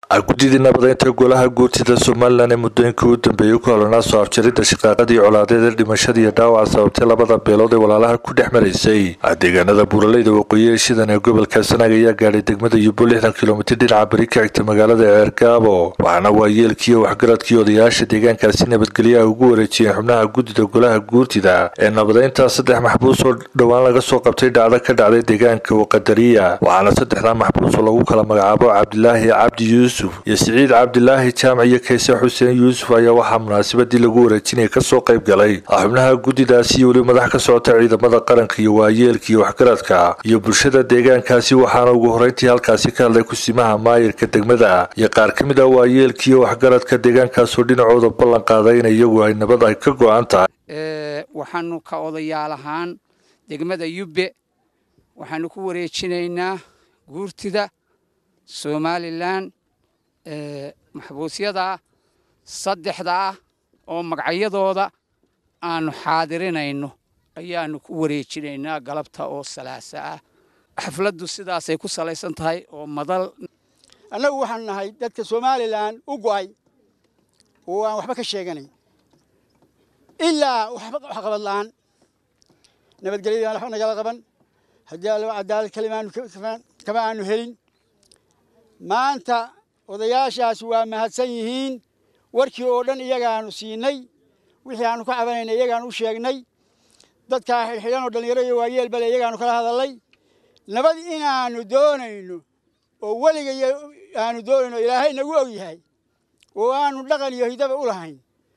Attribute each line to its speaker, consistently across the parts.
Speaker 1: guddidii nabadeynta golaha guurtida somalilan ee muddooyinkii u dambeeyey ku holanaa soo afjaridda shaqaaqadii colaadeed ee dhimashada iyo dhaawaca sababtay labada beelood ee walaalaha ku dhex maraysay deegaanada buuraleyda waqooyi ee shidan ee gobolka sanaag ayaa gaadhay degmada yubo lixdan kilomitir dhinaca beri ka xigta magaalada ceergaabo waxaana waayeelkiiyo waxgaradkii odayaasha deegaankaasi nabadgelyaha ugu wareejiyeen xubnaha guddida golaha guurtida ee nabadeynta saddex maxbuus oo dhowaan laga soo qabtay dhacdo ka dhacday deegaanka waqadariya waxaana saddexdaa maxbuus oo lagu kala magacaabo cabdilaahi cabdi yuusuf iyo siciid cabdilaahi jaamac iyo kayse xuseen yuusuf ayaa waxaa munaasabadii lagu wareejinaya kasoo qayb galay xubnaha guddidaasi iyo weli madax ka socota ciidamada qaranka iyo waayeelka iyo waxgaradka iyo bulshada deegaankaasi waxaana ugu horeyntii halkaasi ka hadlay kusimaha maayirka degmada iyo qaar ka mid ah waayeelka iyo waxgaradka deegaankaasoo dhinacooda ballan qaaday in iyagu ay nabad ay ka go-an tahay
Speaker 2: waxaanu ka odayaal ahaan degmada yubbe waxaanu ku wareejinaynaa guurtida somalilan maxbuusyada saddexda ah oo magacyadooda aanu xaadirinayno ayaanu ku wareejinaynaa galabta oo salaasa ah xafladdu sidaasay ku salaysan tahay oo madal
Speaker 3: annagu waxaanu nahay dadka somalilan u go'ay oo aan waxba ka sheeganay ilaa waxba waxqabad la'aan nabadgelyadii aan waxba nagala qaban haddii allo cadaalad kalimaanu kama aanu helin maanta odayaashaas waa mahadsan yihiin warkii oo dhan iyagaanu siinay wixii aanu ka cabanaynay iyagaanu u sheegnay dadkaa xidhxidhan oo dhallinyaro iyo waayeel bale iyagaanu kala hadallay nabad inaanu doonayno oo weliga aanu doonayno ilaahay nagu og yahay oo aanu dhaqan iyo hidaba u lahayn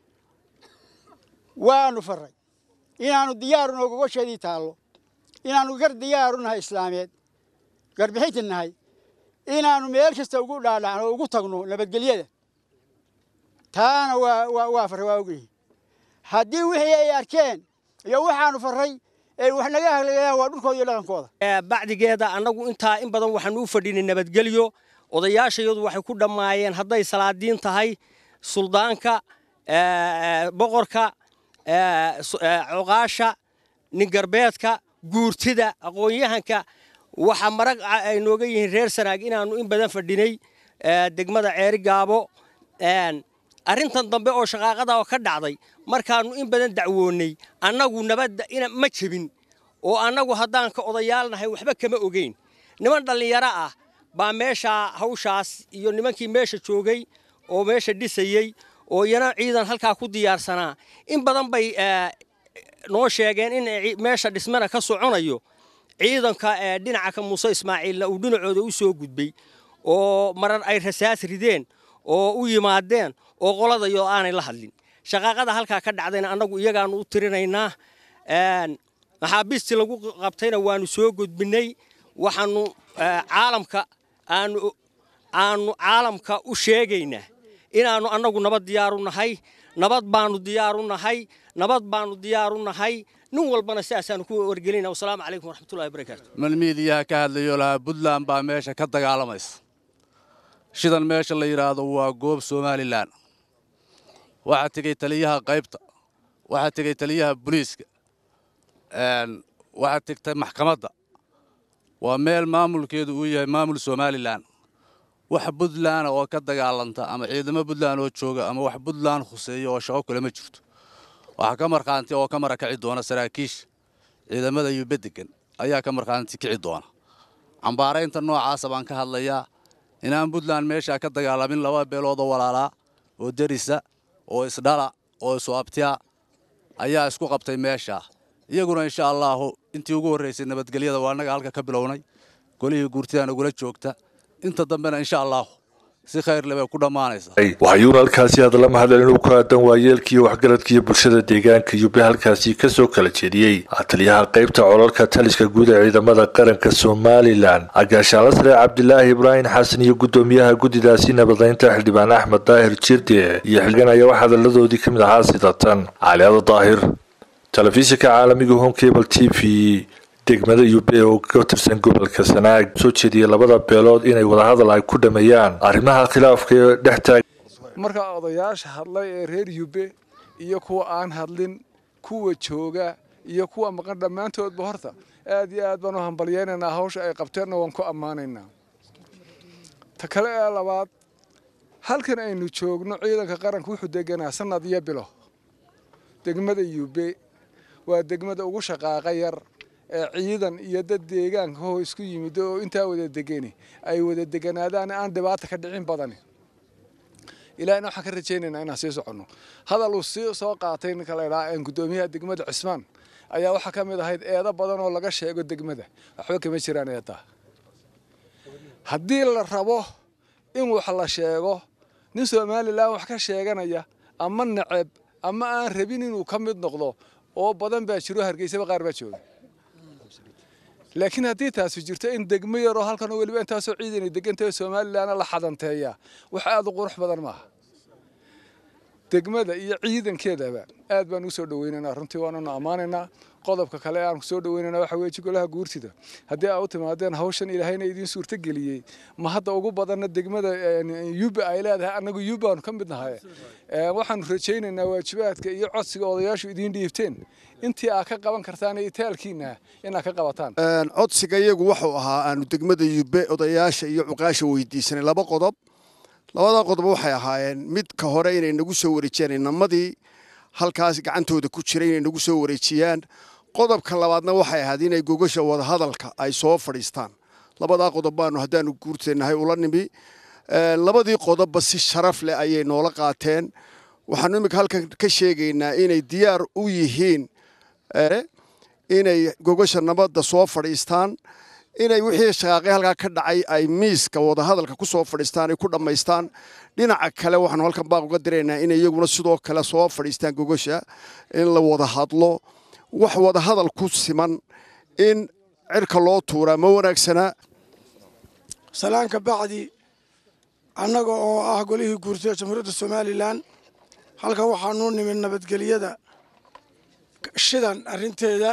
Speaker 3: waanu farray inaanu diyaaru noo gogosheedii taallo inaanu gar diyaaru nahay islaameed garbixinti nahay inaanu meel kasta ugu dhaadhacno oo ugu tagno nabadgelyada taana waa waa farray waa ogyihin haddii wixii ay arkeen iyo waxaanu farray ay wax naga haglayaan waa dhulkooda iyo dhaqankooda
Speaker 4: bacdigeeda annagu intaa in badan waxaanu u fadhinay nabadgelyo odayaashayadu waxay ku dhammaayeen hadday salaadiin tahay suldaanka boqorka coqaasha ningarbeedka guurtida aqoon-yahanka waxa marag ay nooga yihiin reer sanaag inaannu in badan fadhinay degmada ceeri gaabo arrintan dambe oo shaqaaqada oo ka dhacday markaannu in badan dacwoonnay annagu nabadda ma jebin oo annagu haddaan ka odayaalnahay waxba kama ogeyn niman dhallinyaro ah baa meeshaa hawshaas iyo nimankii meesha joogay oo meesha dhisayey oo iyana ciidan halkaa ku diyaarsanaa in badan bay noo sheegeen in meesha dhismana ka soconayo ciidanka dhinaca ka muuse ismaaciilna uu dhinacooda u soo gudbay oo marar ay rasaas rideen oo u yimaadeen oo qoladayo aanay la hadlin shaqaaqada halkaa ka dhacdayna annagu iyagaanu u tirinaynaa maxaabiistii lagu qabtayna waanu soo gudbinay waxaanu caalamka aanu aanu caalamka u sheegaynaa inaannu annagu nabad diyaaru nahay nabad baanu diyaaru nahay nabad baanu diyaaru nahay nin walbana sidaasaanu ku wargelinaa wasalaamu calaykum waraxmatullahi wabarakaatu
Speaker 5: malmiidiyaha ka hadlayo lahaa puntland baa meesha ka dagaalamaysa shidan meesha la yidhaahdo waa goob somalilan waxaa tegey taliyaha qaybta waxaa tegey taliyaha booliiska waxaa tegtay maxkamadda waa meel maamulkeedu uu yahay maamul somalilan wax puntland oo ka dagaalanta ama ciidamo puntland oo jooga ama wax puntland khuseeya oo shaqo kale ma jirto waxaa ka markhaanti oo ka marakaci doona saraakiisha ciidamada yube degan ayaa ka markhaanti kici doona cambaaraynta noocaasa baan ka hadlayaa inaan puntland meeshaa ka dagaalamin laba beeloodoo walaalaa oo derisa oo isdhala oo isuabtiya ayaa isku qabtay meeshaa iyaguna insha allaahu intii ugu horraysay nabadgelyada waa annaga halka ka bilownay golihii guurtidaan ugula joogta inta dambena insha allaahu si khayrle bay ku dhammaanaysaa
Speaker 1: waxayuuna halkaasi hadalla mahadcelin u ku aadan waayeelkiiyo waxgaradkiiyo bulshada deegaanka yube halkaasi kasoo kala jeediyey taliyaha qaybta colalka taliska guud ee ciidamada qaranka somalilan agaashaala sare cabdilaahi ibraahim xasan iyo guddoomiyaha guddidaasi nabadeynta xildhibaan axmed daahir jirde iyo xildhigan ayaa wax hadalladoodii ka mid ahaa sidatan caliado daahir telefishinka caalamiga home cable t v degmada yube oo ka tirsan gobolka sanaag soo jeediyay labada beelood inay wadahadal ay ku dhameeyaan arrimaha khilaafka ee dhex taag
Speaker 6: marka odayaasha hadlay ee reer yube iyo kuwa aan hadlin kuwa jooga iyo kuwa maqan dhammaantoodba horta aad iyo aad baan u hambalyaynaynaa hawsha ay qabteenna waan ku ammaanaynaa ta kale ee labaad halkan aynu joogno ciidanka qaranka wuxuu deganaa sanad iyo bilo degmada yube waa degmada ugu shaqaaqa yar ee ciidan iyo dad deegaanka hoo isku yimid oo intaa wada degani ay wada deganaadaan aan dhibaata ka dhicin badani ilaahina waxaan ka rajaynaynaa inaan sii soconno hadal uu sii soo qaatay ninka la idhaha gudoomiyaha degmada cismaan ayaa waxaa ka mid ahayd eedo badan oo laga sheego degmada waxba kama jiraan eedaa haddii la rabo in wax la sheego nin somalilan wax ka sheeganaya ama neceb ama aan rabin inuu ka mid noqdo oo badan baa jiro hargeysaba qaar baa jooga laakiin haddii taasi jirto in degmo yaroo halkan oo weliba intaasoo ciidan degantahay somalilanna la xadanteeyaa wax aada u qurux badan maaha degmada iyo ciidankeedaba aad baan usoo dhaweynaynaa runtii waananu ammaanaynaa qodobka kale aan kusoo dhaweynana waxa weeye golaha guurtida haddii aa u timaadeen hawshan ilaahayna idiin suurto geliyey ma hadda ugu badanna degmada yuba ay leedahay annagu yubaanu ka mid nahay waxaanu rajaynaynaa waajibaadka iyo codsiga odayaashu idiin dhiibteen intii aa ka qaban kartaan iyo taalkiina inaad ka qabataan
Speaker 7: codsiga iyagu wuxuu ahaa aanu degmada yube odayaasha iyo cuqaasha weydiisanay laba qodob labada qodob waxay ahaayeen midka hore inay nagu soo wareejiyaan inamadii halkaas gacantooda ku jiray inay nagu soo wareejiyaan qodobka labaadna waxay ahayd inay gogasha wadahadalka ay soo fadhiistaan labadaa qodob baanu haddaanu guurteennahay ula nimi labadii qodobba si sharaf leh ayay noola qaateen waxaanu iminka halkan ka sheegaynaa inay diyaar u yihiin inay gogasha nabadda soo fadhiistaan inay wixii shaqaaqay halkaa ka dhacay ay miiska wadahadalka ku soo fadhiistaan ay ku dhammaystaan dhinaca kale waxaanu halkan baaq uga diraynaa inay iyaguna sidoo kale soo fadhiistaan gogasha in la wada hadlo wax wadahadal ku siman in cirka loo tuuraa ma wanaagsana
Speaker 8: salaanka bacdi annaga oo ah golihii guurtida jamhuuriyadda somalilan halkan waxaanu nimid nabadgelyada shidan arrinteeda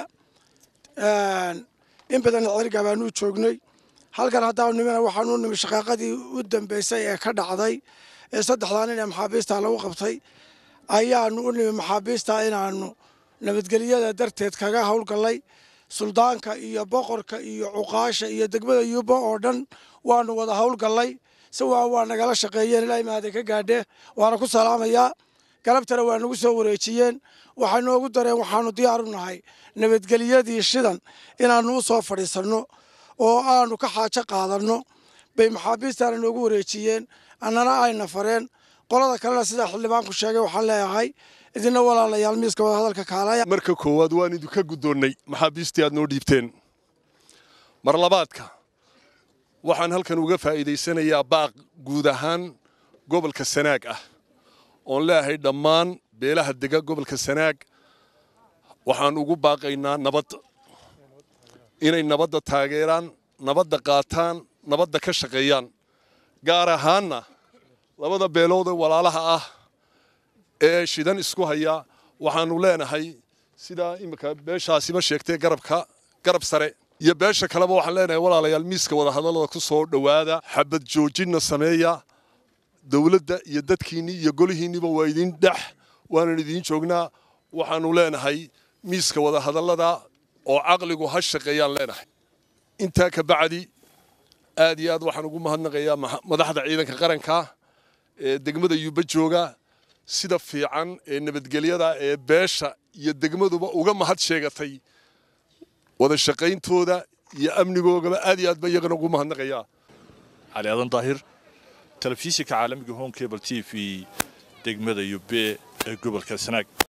Speaker 8: in badan cerga baanu joognay halkan haddaanu nimina waxaanu nimid shaqaaqadii u dambeysay ee ka dhacday ee saddexdaa nin ee maxaabiista lagu qabtay ayaanu u nimid maxaabiista inaanu nabadgelyada darteed kaga howlgallay suldaanka iyo boqorka iyo cuqaasha iyo degmada yuuba oo dhan waanu wada howlgallay si waa waa nagala shaqeeyeen ilaa imaada ka gaadhee waana ku salaamayaa galabtana waa nagu soo wareejiyeen waxay noogu dareen waxaanu diyaar u nahay nabadgelyadii shidan inaannu u soo fadhiisanno oo aanu ka xaajo qaadanno bay maxaabiistaana noogu wareejiyeen annana ayna fareen qolada kalena sidaa xildhibaanku sheegay waxaan leeyahay idina walaalayaal miiska wadahadalka kaalaya
Speaker 9: marka koowaad waan idinka guddoonnay maxaabiistii aad noo dhiibteen mar labaadka waxaan halkan uga faa'iidaysanayaa baaq guud ahaan gobolka sanaag ah oon leeyahay dhammaan beelaha dega gobolka sanaag waxaan ugu baaqaynaa nabadda inay nabadda taageeraan nabadda qaataan nabadda ka shaqeeyaan gaar ahaanna labada beelood ee walaalaha ah ee shidan isku haya waxaanu leenahay sidaa imika beeshaasiba sheegtay garabka garab sare iyo beesha kaleba waxaan leenahay walaalayaal miiska wadahadallada ku soo dhowaada xabad joojinna sameeya dowladda iyo dadkiinnii iyo golihiinniba waa idin dhex waanan idiin joognaa waxaanu leenahay miiska wadahadallada oo caqligu ha shaqeeyaan leenahay intaa ka bacdi aad iyo aad waxaan ugu mahadnaqayaa madaxda ciidanka qaranka ee degmada yuuba jooga sida fiican ee nabadgelyada ee beesha iyo degmaduba uga mahad sheegatay wada shaqayntooda iyo amnigoogaba aad iyo aad ba iyagana ugu mahadnaqayaa
Speaker 1: cali aadan daahir telefishinka caalamiga home cable t v degmada yube ee gobolka sanaag